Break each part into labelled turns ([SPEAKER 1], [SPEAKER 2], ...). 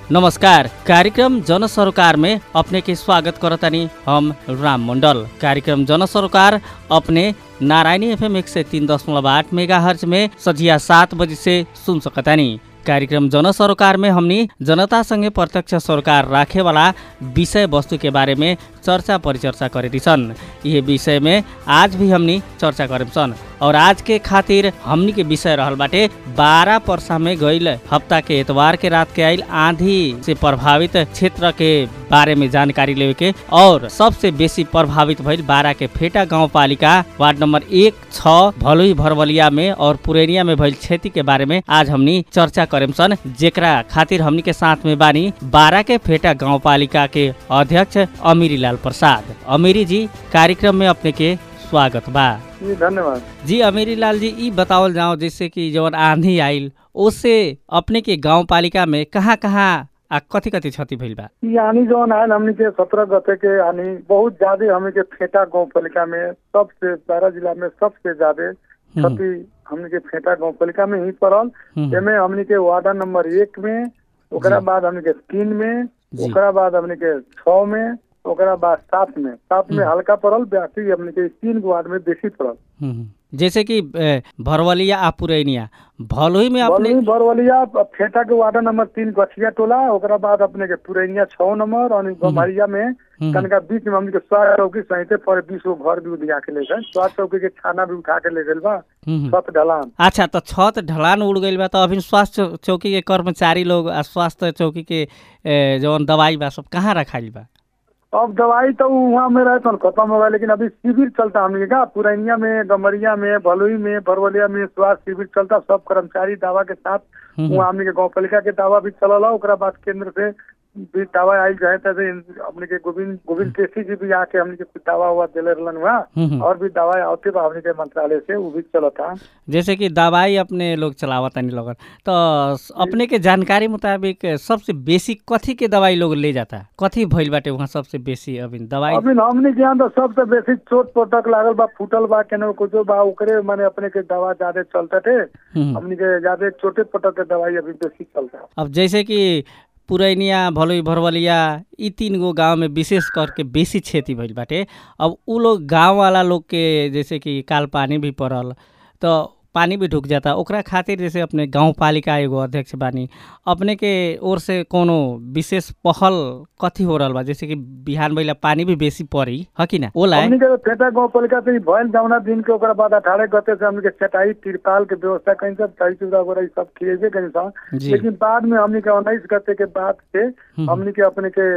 [SPEAKER 1] नमस्कार कार्यक्रम जन सरोकार में अपने के स्वागत करतानी हम राम मंडल कार्यक्रम जन सरोकार अपने नारायणी एफएम एक सय तीन दशमलव आठ मेगा हर्ज में सझिया सात बजे से सुन सकतानी कार्यक्रम जन सरोकार में हमनी जनता संगे प्रत्यक्ष सरकार राखे वाला विषय वस्तु के बारे में चर्चा परिचर्चा करे सन ये विषय में आज भी हमनी चर्चा करे सन और आज के खातिर हमनी के विषय रहल बाटे बारह परसा में गईल हफ्ता के एतवार के रात के आइल आंधी से प्रभावित क्षेत्र के बारे में जानकारी लेवे के और सबसे बेसी प्रभावित भइल बारह के फेटा गाँव पालिका वार्ड नंबर एक छ भलुई भरवलिया में और पुरेनिया में भइल क्षति के बारे में आज हमनी चर्चा करेम सन जेकरा खातिर हमनी के साथ में बानी बारह के फेटा गाँव पालिका के अध्यक्ष अमीरी लाल प्रसाद अमीरी जी कार्यक्रम में अपने के स्वागत बा
[SPEAKER 2] जी धन्यवाद
[SPEAKER 1] जी अमीरी लाल जी ई बतावल जाओ जैसे कि जवन आंधी आइल उससे अपने के गांव पालिका में कहाँ कहाँ आ कथी कथी क्षति भइल बा
[SPEAKER 2] ई आनी जौन आयल हमनी के सत्रह गते के आनी बहुत ज्यादा हमनी के फेटा गांव पालिका में सबसे बारह जिला में सबसे ज्यादा क्षति हमनी के फेटा गांव पालिका में ही पड़ल
[SPEAKER 1] हम्म,
[SPEAKER 2] एमे हमनी के वार्ड नंबर एक में ओकरा
[SPEAKER 1] जी।
[SPEAKER 2] बाद हमनी के तीन में
[SPEAKER 1] जी।
[SPEAKER 2] ओकरा बाद हमनी के छह में ओकरा बाद सात में सात में
[SPEAKER 1] हम्म।
[SPEAKER 2] हल्का पड़ल बाकी हमनी के तीन गो वार्ड में बेसी पड़ल
[SPEAKER 1] हम्म, जैसे कि ए, भरवलिया आ पुरैनिया भलोई में अपने
[SPEAKER 2] बलुई बरवलिया फेटा के वार्ड नंबर तीन गछिया टोला ओकरा बाद अपने के पुरैनिया छह नंबर और गम्हरिया में
[SPEAKER 1] हम्म,
[SPEAKER 2] तनका बीच में हमनी के स्वास्थ्य चौकी सहित पर बीस गो घर भी उधिया के ले गए स्वास्थ्य चौकी के थाना भी उठा के ले गए बा
[SPEAKER 1] हम्म,
[SPEAKER 2] छत ढलान
[SPEAKER 1] अच्छा तो छत ढलान उड़ गइल बा तो अभी स्वास्थ्य चौ- चौकी के कर्मचारी लोग आ स्वास्थ्य चौकी के ए, जवन दवाई बा सब कहाँ रखाइल बा
[SPEAKER 2] अब दवाई तो वहाँ में रहे तो खत्म हो गया लेकिन अभी शिविर चलता हमने का पुरैनिया में गमरिया में भलुई में बरवलिया में स्वास्थ्य शिविर चलता सब कर्मचारी दवा के साथ
[SPEAKER 1] हम्म,
[SPEAKER 2] वहाँ हमने के गाँव पालिका के दवा भी चलल है ओकरा बाद केंद्र से भी दवा आई जाए तैसे अपने के गोविंद गोविंद केसी जी भी आके हमने के कुछ दवा हुआ दिले रहलन हुआ
[SPEAKER 1] हम्म,
[SPEAKER 2] और भी दवाई आवते बा हमने के मंत्रालय से वो भी चलता
[SPEAKER 1] जैसे कि दवाई अपने लोग चलावत नहीं लगन तो स- अपने के जानकारी मुताबिक सबसे बेसी कथी के दवाई लोग ले जाता कथी भइल बाटे वहाँ सबसे बेसी अभी दवाई
[SPEAKER 2] अभी हमने के यहाँ तो सबसे बेसी चोट पोटक लागल बा फूटल बा केनो कुछो बा ओकरे माने अपने के दवा ज्यादा चलता थे
[SPEAKER 1] हम्म,
[SPEAKER 2] हमने के ज्यादा छोटे पोटक के दवाई अभी बेसी चलता
[SPEAKER 1] अब जैसे कि पुरैनिया भलोई भरवलिया ई तीन गो गांव में विशेष करके बेसी क्षति भइल बाटे अब उ लोग गांव वाला लोग के जैसे कि काल पानी भी पड़ल तो पानी भी ढुक जाता ओकरा खातिर जैसे अपने गांव पालिका एगो अध्यक्ष बानी अपने के ओर से कोनो विशेष पहल कथी हो रहल बा जैसे कि बिहान भइला पानी भी बेसी पड़ी ह कि ना ओला
[SPEAKER 2] हमने के फेटा गाँव पालिका से भयल जमुना दिन के ओकरा बाद अठारह गते से हमने के चटाई तिरपाल के व्यवस्था कहीं सब चाई चूड़ा वगैरह ई सब खिलेबे कहीं सा
[SPEAKER 1] जी
[SPEAKER 2] लेकिन बाद में हमने के उन्नीस गते के बाद से
[SPEAKER 1] हम्म,
[SPEAKER 2] हमने के अपने के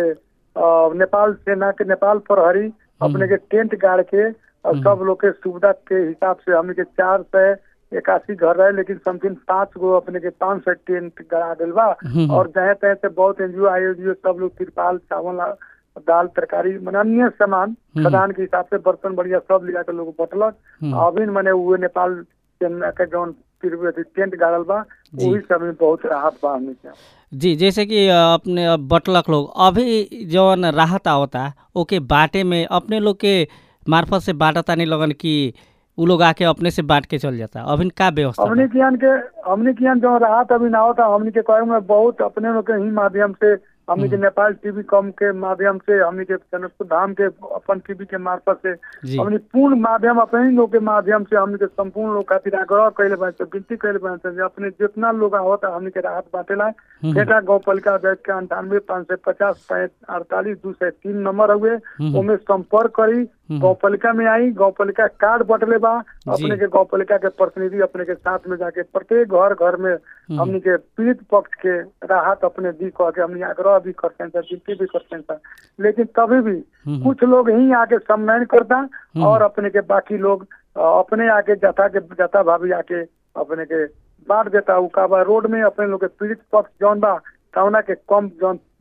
[SPEAKER 2] अ, नेपाल सेना के नेपाल प्रहरी अपने के टेंट गाड़ के और
[SPEAKER 1] हम्म।
[SPEAKER 2] सब लोग के सुविधा के हिसाब से हमने के चार सौ इक्यासी घर रहे लेकिन समथिंग पाँच गो अपने के पाँच सौ टेंट गड़ा दिल बा
[SPEAKER 1] हम्म,
[SPEAKER 2] और जहाँ तहे से बहुत एनजीओ आईओजीओ सब लोग तिरपाल चावल आ, दाल तरकारी माने अन्य सामान
[SPEAKER 1] हम्म।
[SPEAKER 2] खदान के हिसाब से बर्तन बढ़िया सब लिया के लोग बटलक
[SPEAKER 1] हम्म,
[SPEAKER 2] अभी मैंने वो नेपाल सेना के जौन फिर अथी टेंट गाड़ल बा
[SPEAKER 1] जी।
[SPEAKER 2] वही सब में बहुत राहत बा हमने के
[SPEAKER 1] जी जैसे कि अ, अपने अब बटलक लोग अभी जौन राहत आवता ओके बाटे में अपने लोग के मार्फत से बांटता नहीं लगन कि उ लोग आके अपने से बांट के चल जाता अभी का व्यवस्था
[SPEAKER 2] हमने
[SPEAKER 1] बा?
[SPEAKER 2] के यहाँ के हमने के यहाँ जो राहत अभी ना होता हमने के कहे में बहुत अपने लोग के ही माध्यम से हमने के नेपाल टीवी कॉम के माध्यम से हमने के जनकपुर धाम के अपन टीवी के मार्फत से
[SPEAKER 1] जी
[SPEAKER 2] हमने पूर्ण माध्यम अपने ही लोग के माध्यम से हमने के संपूर्ण लोग खातिर आग्रह कैले बा से विनती कैले बा से जे अपने जितना लोग होता हमने के राहत बांटेला
[SPEAKER 1] हम्म,
[SPEAKER 2] फेटा गाँव पालिका अध्यक्ष के अंठानवे पाँच सौ पचास अड़तालीस दो सौ तीन नंबर हुए
[SPEAKER 1] हम्म,
[SPEAKER 2] ओमे संपर्क करी
[SPEAKER 1] हम्म,
[SPEAKER 2] गाँव पालिका में आई गाँव पालिका कार्ड बटले बा
[SPEAKER 1] जी।
[SPEAKER 2] अपने के गाँव पालिका के प्रतिनिधि अपने के साथ में जाके प्रत्येक घर घर में
[SPEAKER 1] हम्म,
[SPEAKER 2] हमने के पीड़ित पक्ष के राहत अपने दी कह के हमने आग्रह भी करते हैं विनती भी करते हैं लेकिन तभी भी
[SPEAKER 1] हम्म,
[SPEAKER 2] कुछ लोग ही आके सम्मान करता और अपने के बाकी लोग अ, अपने आके जथा के जथा भाभी आके अपने के बांट देता उ का बा रोड में अपने लोग के पीड़ित पक्ष जौन बा कौना के कम जौन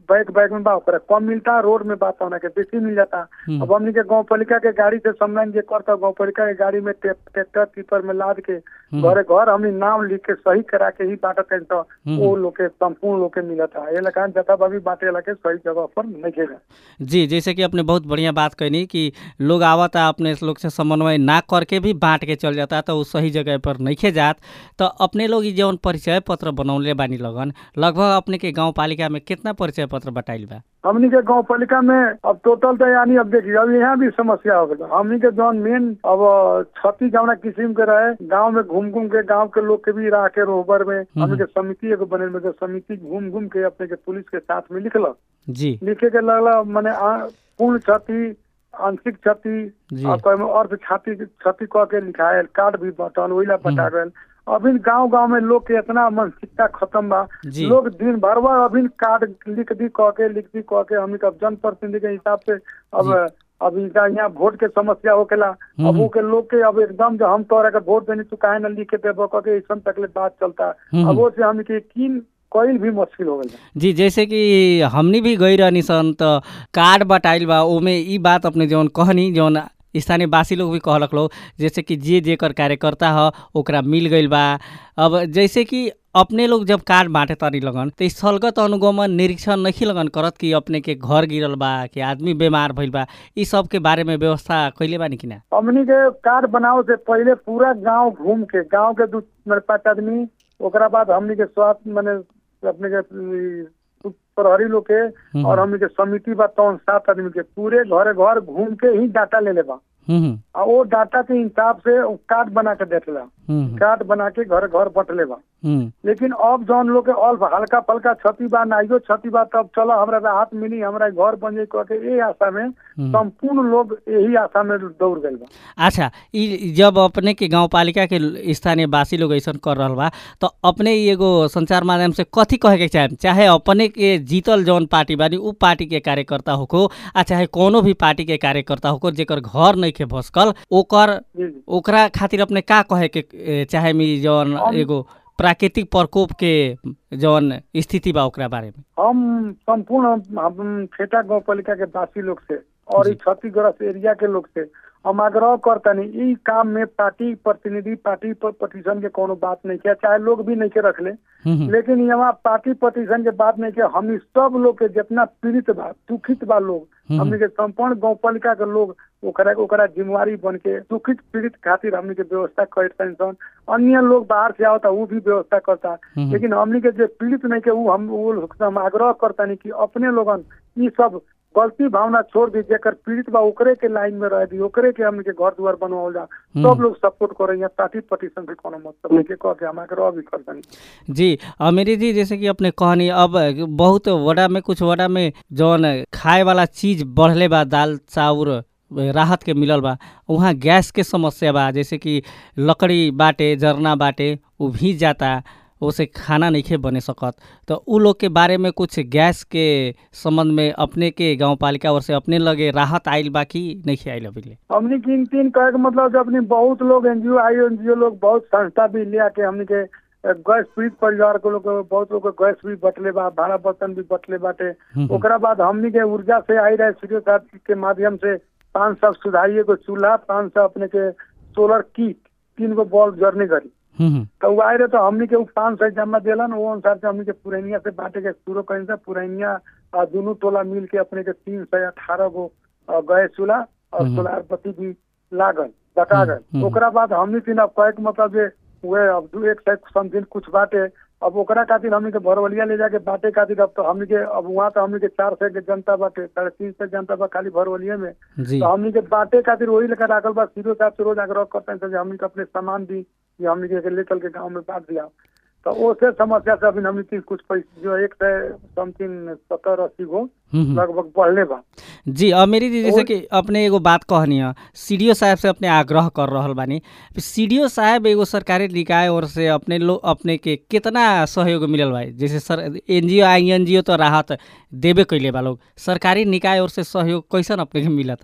[SPEAKER 2] बैग बैग में बा ओकरा कम मिलता रोड में बात होना के बेसी मिल जाता
[SPEAKER 1] हम्म।
[SPEAKER 2] अब हमनी के गांव पालिका के गाड़ी से सम्मान जे करता गांव पालिका के गाड़ी में टे- ट्रैक्टर टिपर में लाद के
[SPEAKER 1] हम्म।
[SPEAKER 2] घरे घर हमनी नाम लिख के सही करा के ही बांटत है तो
[SPEAKER 1] हम्म।
[SPEAKER 2] वो लोग के संपूर्ण लोग के मिलता है ये लगा जथाभावी बांटे ला के सही जगह पर नहीं खेगा
[SPEAKER 1] जी जैसे कि आपने बहुत बढ़िया बात कहनी कि लोग आवता अपने लोग से समन्वय ना करके भी बांट के चल जाता तो वो सही जगह पर नहीं जात तो अपने लोग ई जौन परिचय पत्र बनौले बानी लगन लगभग अपने के गांव पालिका में कितना परिचय पत्र बटाइल बा
[SPEAKER 2] हमनी के गांव पालिका में अब टोटल तो यानी अब देखिए अब यहाँ भी समस्या हो गई हमनी के जौन मेन अब क्षति जौना किस्म के रहे गांव में घूम घूम के गांव के लोग के भी रह के रोहबर में हमनी के समिति एगो बनल में जो समिति घूम घूम के अपने के पुलिस के साथ में लिखलक
[SPEAKER 1] जी
[SPEAKER 2] लिखे के लगला मैंने आ- पूर्ण क्षति आंशिक क्षति
[SPEAKER 1] जी।
[SPEAKER 2] और कोई में अर्ध क्षति क्षति कह के लिखायल कार्ड भी बटल वही ला बता गए अभी गांव गांव में लोग के इतना मानसिकता खत्म बा
[SPEAKER 1] जी।
[SPEAKER 2] लोग दिन भर भर अभी कार्ड लिख दी कह के लिख दी कह के हमनी के अब जनप्रतिनिधि के हिसाब से अब अब इनका यहाँ वोट के समस्या होकेला अब वो के लोग के अब एकदम जो हम तोरा के वोट देनी तू काहे न लिख के देबो कह के ऐसा तकले बात चलता
[SPEAKER 1] हम्म।
[SPEAKER 2] अब वो से हम के किन कोई भी मुश्किल हो गई
[SPEAKER 1] जी जैसे कि हमनी भी गई रहनी सन तो कार्ड बटाइल बा ओमे ई बात अपने जौन कहनी जौन स्थानीय वासी लोग भी कहलक लोग जैसे कि जे जेकर कार्यकर्ता ह ओकरा मिल गईल बा अब जैसे कि अपने लोग जब कार्ड बांटे तारी लगन तो स्थलगत अनुगमन निरीक्षण नहीं लगन करत कि अपने के घर गिरल बा कि आदमी बीमार भइल बा ई सब के बारे में व्यवस्था कैले बानी कि ना
[SPEAKER 2] हमनी के कार्ड बनाओ से पहले पूरा गांव घूम के गांव के दू मेरे पाँच आदमी ओकरा बाद हमनी के स्वास्थ्य मैंने अपने के ई, प्रहरी लोग के
[SPEAKER 1] हम्म।
[SPEAKER 2] और हमनी के समिति बा तौन सात आदमी के पूरे घरे घर घूम के ही डाटा ले लेबा
[SPEAKER 1] हम्म हम्म,
[SPEAKER 2] और वो डाटा के हिसाब से उ कार्ड बना के देखेला
[SPEAKER 1] हम्म
[SPEAKER 2] कार्ड बना के घर घर बट लेबा
[SPEAKER 1] हम्म
[SPEAKER 2] लेकिन अब जौन लोग के अल्प हल्का फल्का क्षति बा नाइयो क्षति बा तब चलो हमरा राहत मिली हमरा घर बन जाई कह के ये आशा में संपूर्ण लोग यही आशा में दौड़ गए बा
[SPEAKER 1] अच्छा ई जब अपने के गांव पालिका के स्थानीय वासी लोग ऐसा कर रहल बा तो अपने ई एगो संचार माध्यम से कथी कहे के चाहे चाहे अपने के जीतल जौन पार्टी बानी उ पार्टी के कार्यकर्ता होको आ चाहे कोनो भी पार्टी के कार्यकर्ता होको जेकर घर नहीं के भस्कल ओकर
[SPEAKER 2] जी जी
[SPEAKER 1] ओकरा खातिर अपने का कहे के ए, चाहे मी जौन
[SPEAKER 2] हम-
[SPEAKER 1] एगो प्राकृतिक प्रकोप के जौन स्थिति बा ओकरा बारे में
[SPEAKER 2] हम संपूर्ण हम खेता गांव पालिका के वासी लोग से और
[SPEAKER 1] जी।
[SPEAKER 2] इस क्षतिग्रस्त एरिया के लोग से हम आग्रह करतनी ई काम में पार्टी प्रतिनिधि पार्टी पर पटिशन के कोनो बात नहीं किया चाहे लोग भी नहीं के रख ले
[SPEAKER 1] हम्म, हम्म,
[SPEAKER 2] लेकिन यहाँ पार्टी पटिशन के बात नहीं किया हम सब लोग के जितना पीड़ित बा दुखित बा लोग
[SPEAKER 1] हम्म।
[SPEAKER 2] हमनी के संपूर्ण गांव पालिका के लोग ओकरा ओकरा जिम्मेवारी बन के दुखित पीड़ित खातिर हमनी के व्यवस्था करते सन अन्य लोग बाहर से आवता वो भी व्यवस्था करता
[SPEAKER 1] हम्म।
[SPEAKER 2] लेकिन हमनी के जो पीड़ित नहीं के वो हम वो लोग से हम आग्रह करता नहीं कि अपने लोगन ई सब गलती भावना छोड़ दी जेकर पीड़ित बा ओकरे के लाइन में रह दी ओकरे के हमनी के घर दुआर बनवाओ जा सब लोग सपोर्ट करे यहाँ पार्टी पटिशन से कोनो मतलब नहीं के कह के हम आग्रह भी करता नहीं
[SPEAKER 1] जी अमेरी जी जैसे कि अपने कहनी अब बहुत वड़ा में कुछ वड़ा में जौन खाए वाला चीज बढ़ले बा दाल चाउर राहत के मिलल बा वहाँ गैस के समस्या बा जैसे कि लकड़ी बाटे जरना बाटे उ भीज जाता उसे खाना नहीं बने सकत तो उ लोग के बारे में कुछ गैस के संबंध में अपने के गांव पालिका ओर से अपने लगे राहत आइल बा कि नहीं आइल अभी ले
[SPEAKER 2] हमनी किन तीन कहे के मतलब जब अपनी बहुत लोग एनजीओ आई एनजीओ लोग बहुत संस्था भी ले आके हमनी के अ, गैस पीड़ित परिवार को लोग बहुत लोग के गैस भी बटले बा भाड़ा बर्तन भी बटले बाटे
[SPEAKER 1] हम्म।
[SPEAKER 2] ओकरा बाद हमनी के ऊर्जा से आई रहे सूर्य साथ के माध्यम से पाँच सौ सुधारी एगो चूल्हा पाँच सौ अपने के सोलर किट तीन गो बल्ब जरने करी
[SPEAKER 1] हम्म, हम्म,
[SPEAKER 2] तो वो आए रहे तो हमनी के उ पाँच सौ जमा दिलन वो अनुसार से हमनी के पुरैनिया से बांटे के शुरू कहीं से पुरैनिया आ, दुनू टोला मिल के अपने के तीन सौ अठारह गो अ, गैस चूल्हा और
[SPEAKER 1] हम्म।
[SPEAKER 2] सोलार बत्ती भी लागल बता
[SPEAKER 1] हम्म,
[SPEAKER 2] गए
[SPEAKER 1] हम्म।
[SPEAKER 2] ओकरा बाद हमनी तीन अब कहे के मतलब जे उहे अब दू एक सौ समथिंग कुछ बाटे अब ओकरा खातिर हमनी के भरवलिया ले जाके बांटे खातिर अब तो हमनी के अब वहाँ तो हमनी के चार सौ के जनता बाटे साढ़े तीन सौ जनता बा खाली भरवलिया में
[SPEAKER 1] जी
[SPEAKER 2] तो हमनी के बांटे खातिर वही लेकर राखल बा सीरो साहब से रोज आग्रह करते हैं कि हमनी के अपने सामान दी कि हमनी के ले चल के गाँव में बांट दिया तो ओसे समस्या से अभी हमनी के कुछ पैसे जो एक सौ समथिंग सत्तर अस्सी गो
[SPEAKER 1] हम्म, हम्म।
[SPEAKER 2] लगभग बढ़ले बा
[SPEAKER 1] जी अमेरी जी जैसे
[SPEAKER 2] और-
[SPEAKER 1] कि अपने एगो बात कहनी है सी साहब से अपने आग्रह कर रहल बानी सी साहब एगो सरकारी निकाय ओर से अपने लोग अपने के कितना सहयोग मिलल बा जैसे सर एनजीओ आई एनजीओ तो राहत देबे कैले बा लोग सरकारी निकाय ओर से सहयोग कैसन अपने के मिलता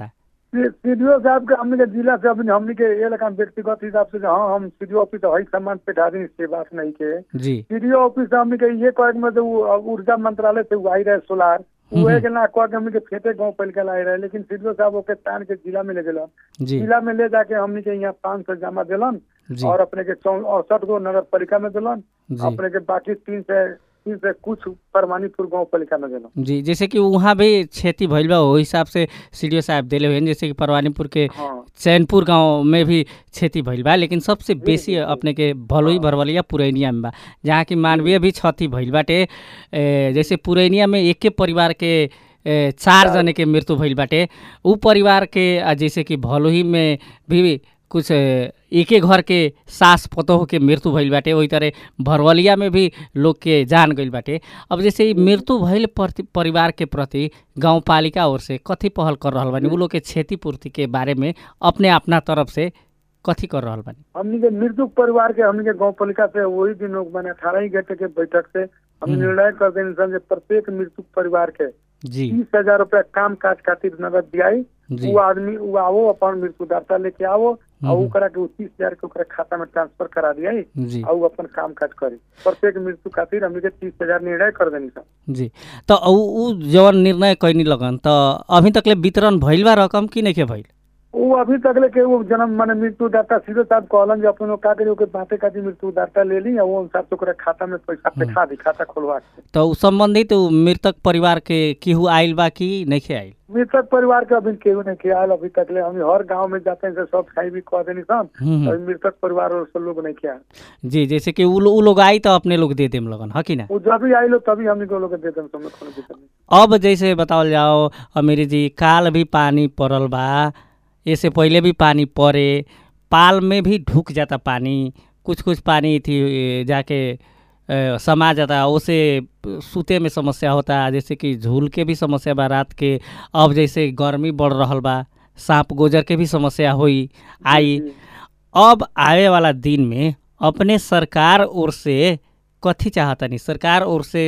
[SPEAKER 2] सीडीओ साहब के हमने के जिला से अभी हमने के ये लगा व्यक्तिगत हिसाब से जो हाँ हम सीडीओ ऑफिस हई सम्मान पे ढा दी से बात नहीं के
[SPEAKER 1] जी
[SPEAKER 2] सीडीओ ऑफिस से हमने के ये कहे के मतलब वो ऊर्जा मंत्रालय से वो आई रहे सोलार वो एक ना कह के हमने के फेटे गाँव पहल के लाई रहे लेकिन सीडीओ साहब ओके तान के जिला में ले गेलन
[SPEAKER 1] जी
[SPEAKER 2] जिला में ले जाके हमने के यहाँ पाँच सौ जमा दिलन
[SPEAKER 1] जी
[SPEAKER 2] और अपने के चौ अड़सठ गो नगर पालिका में दिलन
[SPEAKER 1] जी
[SPEAKER 2] अपने के बाकी तीन से तीन से कुछ परमानीपुर गाँव पालिका में दिलन
[SPEAKER 1] जी जैसे कि वहाँ भी क्षति भइल बा ओहि हिसाब से सी साहब दिले हुए जैसे कि परवानीपुर के
[SPEAKER 2] हाँ
[SPEAKER 1] चैनपुर गांव में भी क्षति भइल बा लेकिन सबसे
[SPEAKER 2] जी,
[SPEAKER 1] बेसी
[SPEAKER 2] जी, जी।
[SPEAKER 1] अपने के भलोई
[SPEAKER 2] हाँ।
[SPEAKER 1] भरवलिया पुरैनिया में बा जहाँ की मानवीय भी क्षति भइल बाटे ए, जैसे पुरैनिया में एके परिवार के ए, चार
[SPEAKER 2] चार।
[SPEAKER 1] जने के मृत्यु भइल बाटे उ परिवार के आ, जैसे कि भलोही में भी कुछ ए, एके घर के सास पतोह के मृत्यु भइल बाटे वही तरह भरवलिया में भी लोग के जान गइल बाटे अब जैसे ई मृत्यु भइल प्रति परिवार के प्रति गाउँपालिका ओर से कथी पहल कर रहल बानी उ लोग के क्षतिपूर्ति के बारे में अपने अपना तरफ से कथी कर रहल बानी
[SPEAKER 2] हमनी के मृतक परिवार के हमनी के गाँव पालिका से वही दिन लोग मैंने अठारह ही घंटे के बैठक से हम
[SPEAKER 1] हम्म।
[SPEAKER 2] निर्णय कर देने सन जे प्रत्येक मृतक परिवार के
[SPEAKER 1] जी
[SPEAKER 2] तीस हजार रूपया काम काज खातिर नगद दियाई
[SPEAKER 1] जी
[SPEAKER 2] वो आदमी वो आवो अपन मृत्यु दाता लेके आवो और
[SPEAKER 1] हम्म।
[SPEAKER 2] ओकरा के तीस हजार के ओकरा खाता में ट्रांसफर करा दियाई
[SPEAKER 1] जी
[SPEAKER 2] और उ अपन काम काज करी प्रत्येक मृत्यु खातिर हमनी के तीस हजार निर्णय कर देनी सन
[SPEAKER 1] जी तो उ उ जवन निर्णय कैनी लगन तो अभी तकले वितरण भइल बा रकम कि नहीं के भइल
[SPEAKER 2] वो अभी तक ले के वो जन्म माने मृत्यु दाता सीधे साहब कहलन जे अपन लोग का करी ओके बाते खातिर मृत्यु दाता ले ली और वो अनुसार से ओकरा खाता में पैसा दिखा दी खाता खोलवा के
[SPEAKER 1] तो उ संबंधित उ मृतक परिवार के केहू आइल बा कि नहीं के आइल
[SPEAKER 2] मृतक परिवार के अभी केहू नहीं ख्याल अभी तक ले हम हर गांव में जाते हैं से सब खाई भी कह देनी सन
[SPEAKER 1] हम्म,
[SPEAKER 2] अभी मृतक परिवार और सब लोग नहीं ख्याल
[SPEAKER 1] जी जैसे कि उ लो- उ लोग आई तो अपने लोग दे देम लगन ह कि ना
[SPEAKER 2] वो जब भी आई लो तभी हम लोग के देते हैं समय कोनो दिक्कत नहीं
[SPEAKER 1] अब जैसे बतावल जाओ अमीरी जी काल भी पानी पड़ल बा इससे पहले भी पानी पड़े पाल में भी ढुक जाता पानी कुछ कुछ पानी थी ए, जाके ए, समा जाता उसे सूते में समस्या होता जैसे कि झूल के भी समस्या बा रात के अब जैसे गर्मी बढ़ रहल बा सांप गोजर के भी समस्या होई आई
[SPEAKER 2] जी।
[SPEAKER 1] अब आवे वाला दिन में अपने सरकार ओर से कथी चाहतनी सरकार ओर से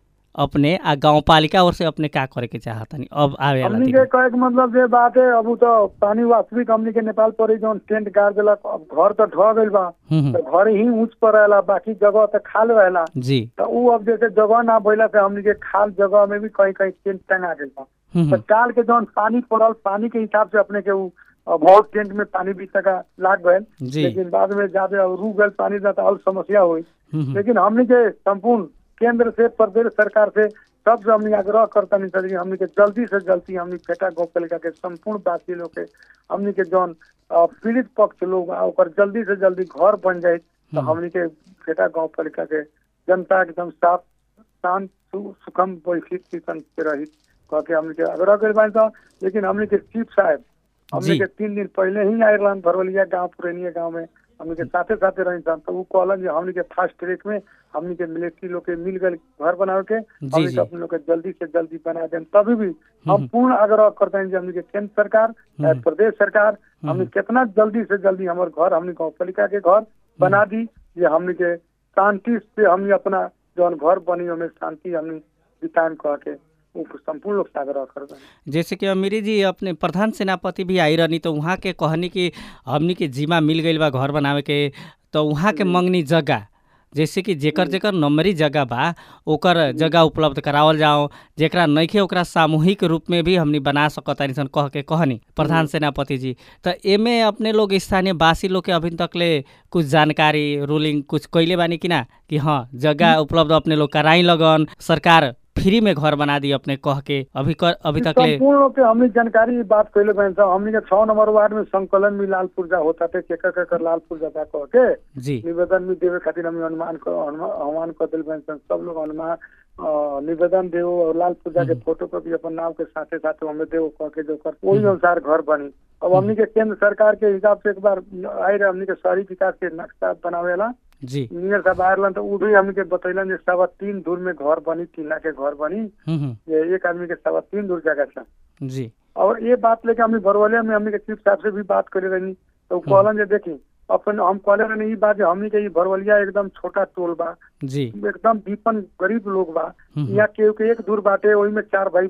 [SPEAKER 1] अपने आ गाँव पालिका ओर से अपने का करे के चाहतनी अब आवे वाला
[SPEAKER 2] हमनी
[SPEAKER 1] दिन
[SPEAKER 2] के
[SPEAKER 1] में।
[SPEAKER 2] कहे के मतलब ये बात है अब उ तो पानी वास्तविक हमनी के नेपाल पर ही जौन टेंट गाड़ देलक अब घर तो ढह गइल बा
[SPEAKER 1] हम्म,
[SPEAKER 2] तो
[SPEAKER 1] हम्म,
[SPEAKER 2] घर ही ऊंच पर रहेला बाकी जगह तो खाल रहेला
[SPEAKER 1] जी
[SPEAKER 2] तो उ अब जैसे जगह ना भइला से हमनी के खाल जगह में भी कहीं कहीं टेंट टंगा गइल बा
[SPEAKER 1] हम्म,
[SPEAKER 2] तो काल के जौन पानी पड़ल पानी के हिसाब से अपने के उ अ, बहुत टेंट में पानी बीच तक लाग गए
[SPEAKER 1] जी
[SPEAKER 2] लेकिन बाद में ज्यादा रुक गए पानी जाता और समस्या हुई
[SPEAKER 1] हम्म, हम्म,
[SPEAKER 2] लेकिन हमने के संपूर्ण केंद्र से प्रदेश सरकार से सबसे हमने आग्रह करता नहीं सर हमने के जल्दी से जल्दी हमने फेटा गाँव पालिका के संपूर्ण वासी लोग के हमने के जौन अ, पीड़ित पक्ष लोग बा, ओकर जल्दी से जल्दी घर बन जाए तो
[SPEAKER 1] हम्म।
[SPEAKER 2] हमने के फेटा गाँव पालिका के जनता एकदम साफ शांत सु- सुखम परिस्थिति से रही कह के हमने के आग्रह कर बानी सन। लेकिन हमने के चीफ साहब हमने
[SPEAKER 1] जी।
[SPEAKER 2] के तीन दिन पहले ही आए रहन भरवलिया गाँव पुरैनिया गाँव में हमने के साथे साथे रही सन तो उ कहलन जे हमने के फास्ट ट्रैक में हमने के मिलिट्री लोग के मिल गए घर बनावे के
[SPEAKER 1] जी,
[SPEAKER 2] हमने
[SPEAKER 1] जी।
[SPEAKER 2] के अपने लोग के जल्दी से जल्दी बना दें तभी भी हम
[SPEAKER 1] हम्म।
[SPEAKER 2] पूर्ण आग्रह करते हैं जे हमने के केंद्र सरकार चाहे
[SPEAKER 1] हम्म।
[SPEAKER 2] प्रदेश सरकार हमने कितना जल्दी से जल्दी हमारे घर हमने गाँव पालिका के घर बना दी ये हमने के शांति से हमने अपना जौन घर बनी हमें शांति हमने बितान कह के उ संपूर्ण लोग से आग्रह करते हैं
[SPEAKER 1] जैसे कि अमीरी जी अपने प्रधान सेनापति भी आई रहनी तो वहाँ के कहनी कि हमनी के जिम्मा मिल गई बा घर बनावे के तो वहाँ के मंगनी जगह जैसे कि जेकर जेकर नंबरी जगह बा ओकर जगह उपलब्ध करावल जाओ जेकरा नइखे ओकरा सामूहिक रूप में भी हमनी बना सकतानी सन कह के कहनी प्रधान सेनापति जी तो एमे अपने लोग स्थानीय वासी लोग के अभी तक ले कुछ जानकारी रूलिंग कुछ कैले बानी कि ना कि हाँ जगह उपलब्ध अपने लोग कराई लगन सरकार फ्री में घर बना दी अपने कह के अभी कर अभी तक ले
[SPEAKER 2] संपूर्ण लोग के हमने जानकारी बात कैले बहन साहब हमने के छह नंबर वार्ड में संकलन में लाल पुर्जा होता थे केकर केकर लाल पुर्जा था कह के
[SPEAKER 1] जी
[SPEAKER 2] निवेदन में देवे खातिर हम अनुमान को अनुमान आह्वान कर दिल बहन साहब सब लोग अनुमान अ, निवेदन देव और लाल पूजा के फोटो कॉपी अपन नाम के साथे साथे हमें देव कह के जो कर वही अनुसार घर बनी अब हमनी के केंद्र सरकार के हिसाब से एक बार आए रहे हमनी के शहरी विकास के नक्शा बनावेला
[SPEAKER 1] जी
[SPEAKER 2] इंजीनियर साहब आयरलन तो उ भी हमनी के बतैलन जे सवा तीन दूर में घर बनी टीला के घर बनी
[SPEAKER 1] हम्म, हम्म,
[SPEAKER 2] ये एक आदमी के सवा तीन दूर जगह था
[SPEAKER 1] जी
[SPEAKER 2] और ये बात लेके हमने बरवलिया में हमने के चीफ साहब से भी बात करे रहनी तो उ कहलन जे देखी अपन हम कहले रहनी ई बात जे हमने के ई बरवलिया एकदम छोटा टोल बा
[SPEAKER 1] जी
[SPEAKER 2] एकदम दीपन गरीब लोग बा
[SPEAKER 1] हम्म,
[SPEAKER 2] यहाँ केहू के एक दूर बाटे ओही में चार भाई बा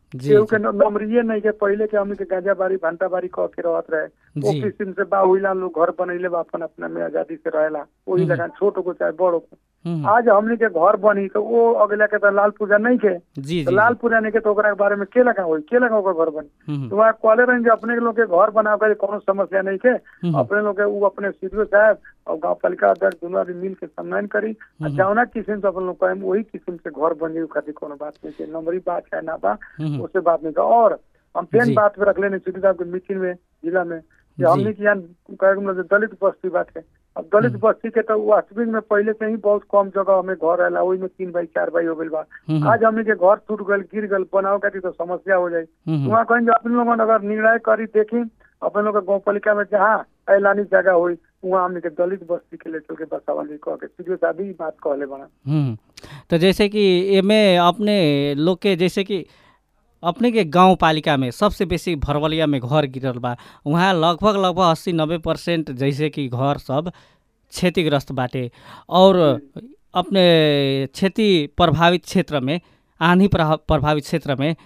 [SPEAKER 1] जी
[SPEAKER 2] केहू
[SPEAKER 1] जी
[SPEAKER 2] के न- नंबरिए नहीं के पहले के हमनी के गांजा बाड़ी भंटा बाड़ी कह के रहत रहे वो
[SPEAKER 1] जी
[SPEAKER 2] किस्म से बाहुला लोग घर बनैले बा अपन अपना में आजादी से रहेला वही
[SPEAKER 1] हम्म।
[SPEAKER 2] लगा छोट को चाहे बड़ो को
[SPEAKER 1] हम्म,
[SPEAKER 2] आज हमनी के घर बनी तो वो अगला के तो लाल पूजा नहीं के
[SPEAKER 1] जी
[SPEAKER 2] तो
[SPEAKER 1] जी
[SPEAKER 2] लाल पूजा नहीं के तो ओकरा के बारे में के लगा होई के लगा ओकर घर बनी
[SPEAKER 1] हम्म,
[SPEAKER 2] तो वहाँ कहले रहे कि अपने लोग के घर बना कर कोनो समस्या नहीं के
[SPEAKER 1] हम्म,
[SPEAKER 2] अपने लोग के वो अपने सीडीओ साहब और गांव पालिका अध्यक्ष दोनों आदमी मिल के सम्मान करी और
[SPEAKER 1] हम्म।
[SPEAKER 2] जौना किस्म से अपन लोग कहें वही किस्म से घर बन जाए खातिर कोनो बात नहीं के नंबरी बात है ना बा
[SPEAKER 1] हम्म,
[SPEAKER 2] उससे बात नहीं का और हम
[SPEAKER 1] जी।
[SPEAKER 2] पेन बात पे रख लेने सीडी साहब के मीटिंग में जिला में कि
[SPEAKER 1] जी।
[SPEAKER 2] हमने की यहाँ कहे के मतलब दलित बस्ती बात है अब दलित
[SPEAKER 1] हम्म।
[SPEAKER 2] बस्ती के तो वास्तविक में पहले से ही बहुत कम जगह हमें घर रहेला वही में तीन बाई चार बाई हो गई बा
[SPEAKER 1] हम्म,
[SPEAKER 2] आज हमने के घर टूट गल गिर गल बनाओ खातिर तो समस्या हो जाए
[SPEAKER 1] हम्म,
[SPEAKER 2] वहाँ कहेंगे अपने लोगन अगर निर्णय करी देखी अपने लोग गाँव पालिका में जहाँ ऐलानी जगह हुई वहाँ हमने के दलित बस्ती के लिए चल के बसावाली कह के सीधे सादी ही बात कहले बना
[SPEAKER 1] हम्म। तो जैसे कि एमे अपने लोग के जैसे कि अपने के गांव पालिका में सबसे बेसी भरवलिया में घर गिरल बा वहाँ लगभग लगभग अस्सी नब्बे परसेंट जैसे कि घर सब क्षतिग्रस्त बाटे और अपने क्षति प्रभावित क्षेत्र में आंधी प्रभा- प्रभावित क्षेत्र में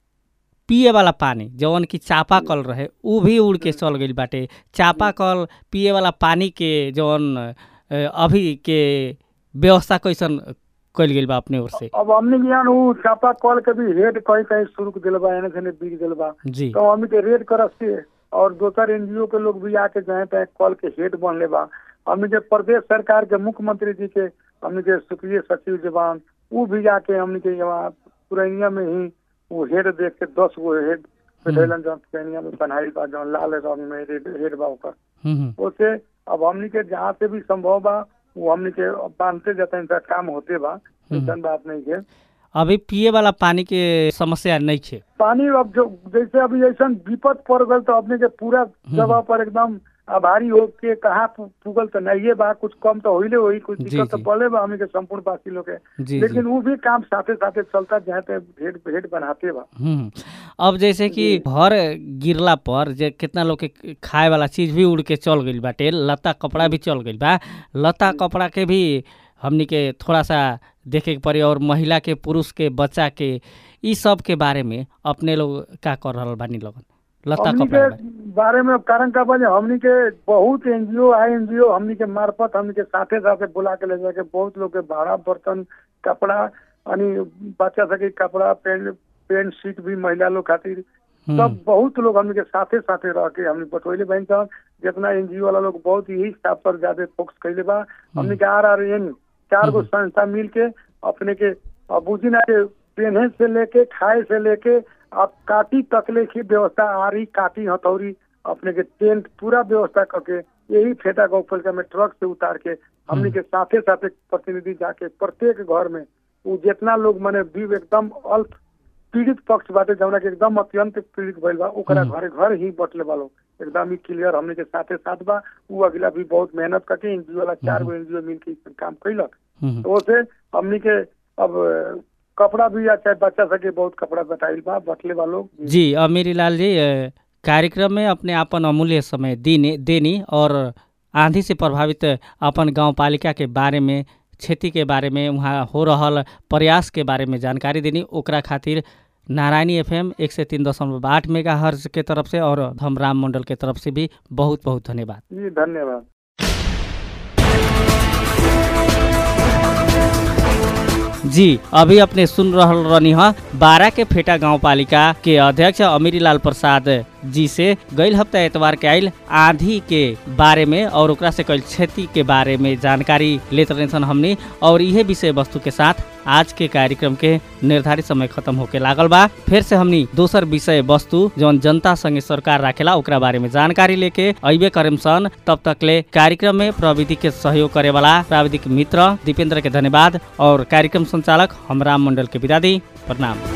[SPEAKER 1] पिए वाला पानी जवन की चापाकल रहे उ भी उड़ के चल गईल बाटे चापाकल पिए वाला पानी के जवन अ, अभी के व्यवस्था कैसन कइल गेल बा अपने ओर से
[SPEAKER 2] अब हमने के यहाँ उ चापा कल के भी हेड कहीं कहीं शुरू कर दिल बा एने से बीग दिल बा
[SPEAKER 1] जी
[SPEAKER 2] तो हमने के रेड करस से और दोसर एनजीओ के लोग भी आके जहाँ तक कल के हेड बनले बा हमने के प्रदेश सरकार के मुख्यमंत्री जी के हमने के सक्रिय सचिव जवान वो भी जाके हमने के यहाँ पुरैनिया में ही वो हेड देख के दस गो हेड बैठेलन जौन पुरैनिया में बनाई बा जौन लाल रंग में हेड हेड बा ओकर
[SPEAKER 1] हम्म, हम्म,
[SPEAKER 2] ओसे अब हमनी के जहाँ से भी संभव बा वो हमनी के बांधते जाते हैं काम होते बा ऐसा बात नहीं है
[SPEAKER 1] अभी पिए वाला पानी के समस्या नहीं छे
[SPEAKER 2] पानी अब जो जैसे अभी ऐसा विपद पड़ गल तो अपने के पूरा जगह पर एकदम आभारी हो के कहाँ पु- पुगल तो नहीं बा कुछ कम तो होइले होई कुछ
[SPEAKER 1] जी,
[SPEAKER 2] दिक्कत तो
[SPEAKER 1] जी।
[SPEAKER 2] पड़े बा हमनी के संपूर्ण वासी लोग के
[SPEAKER 1] जी जी
[SPEAKER 2] लेकिन वो भी काम साथे साथे चलता जहाँ पे भेड़ भेड़ बनाते बा
[SPEAKER 1] हम्म, अब जैसे कि घर गिरला पर जे कितना लोग के खाए वाला चीज भी उड़ के चल गईल बाटे लता कपड़ा भी चल गईल बा लता कपड़ा के भी हमनी के थोड़ा सा देखे के पड़ी और महिला के पुरुष के बच्चा के ई सब के बारे में अपने लोग का कर रहल बानी लोगन लता
[SPEAKER 2] हमनी
[SPEAKER 1] कपड़ा
[SPEAKER 2] के
[SPEAKER 1] के बारे
[SPEAKER 2] बारे में कारण का बजे हमनी के बहुत एनजीओ आई एनजीओ हमनी के मार्फत हमनी के साथे साथे बुला के ले जाके बहुत लोग के भाड़ा बर्तन कपड़ा यानी बच्चा सके कपड़ा पेंट पेंट सीट भी महिला लोग खातिर
[SPEAKER 1] हम्म,
[SPEAKER 2] सब बहुत लोग हमने के साथे साथे रह के हमने बटोले बहन साहब जितना एनजीओ वाला लोग बहुत यही स्टाफ पर ज्यादा फोकस कैले बा हमने के आर आर एन चार गो संस्था मिल के अपने के अबूजी ना के पेन्हे से लेके खाए से लेके आप काटी तकले की व्यवस्था आरी काटी हथौड़ी अपने के टेंट पूरा व्यवस्था करके यही फेटा गौपालिका में ट्रक से उतार के हमने के साथे साथे प्रतिनिधि जाके प्रत्येक घर में वो जितना लोग मने भी एकदम अल्प पीड़ित पक्ष बाटे जौना के एकदम अत्यंत पीड़ित भइल बा ओकरा
[SPEAKER 1] हम्म।
[SPEAKER 2] घरे घर ही बटले बा लोग एकदम ही क्लियर हमने के साथे साथ बा उ अगला भी बहुत मेहनत करके एनजीओ वाला चार गो एनजीओ मिल के ई काम कैलक
[SPEAKER 1] हम्म,
[SPEAKER 2] तो ओसे हमनी के अब अ, कपड़ा भी या चाहे बच्चा सके बहुत कपड़ा बटाइल बा बटले बा लोग
[SPEAKER 1] जी अमीरी लाल जी अ, कार्यक्रम में अपने आपन अमूल्य समय दीने देनी और आंधी से प्रभावित अपन गांव पालिका के बारे में क्षति के बारे में वहाँ हो रहल प्रयास के बारे में जानकारी देनी ओकरा खातिर नारायणी एफएम एक सौ तीन दशमलव आठ मेगा हर्ज के तरफ से और हम राम मंडल के तरफ से भी बहुत बहुत धन्यवाद
[SPEAKER 2] जी धन्यवाद
[SPEAKER 1] जी अभी अपने सुन रहल रहनी ह बारह के फेटा गांव पालिका के अध्यक्ष अमीरीलाल प्रसाद जी से गईल हफ्ता एतवार के आयल आंधी के बारे में और ओकरा से कईल क्षति के बारे में जानकारी लेत रहनी सन हमनी और इहे विषय वस्तु के साथ आज के कार्यक्रम के निर्धारित समय खत्म होके लागल बा फिर से हमनी दोसर विषय वस्तु जौन जनता संगे सरकार राखेला ओकरा बारे में जानकारी लेके अबे करेम सन तब तक ले कार्यक्रम में प्रविधि के सहयोग करे वाला प्राविधिक मित्र दीपेंद्र के धन्यवाद और कार्यक्रम संचालक हम राम मंडल के विदा दी प्रणाम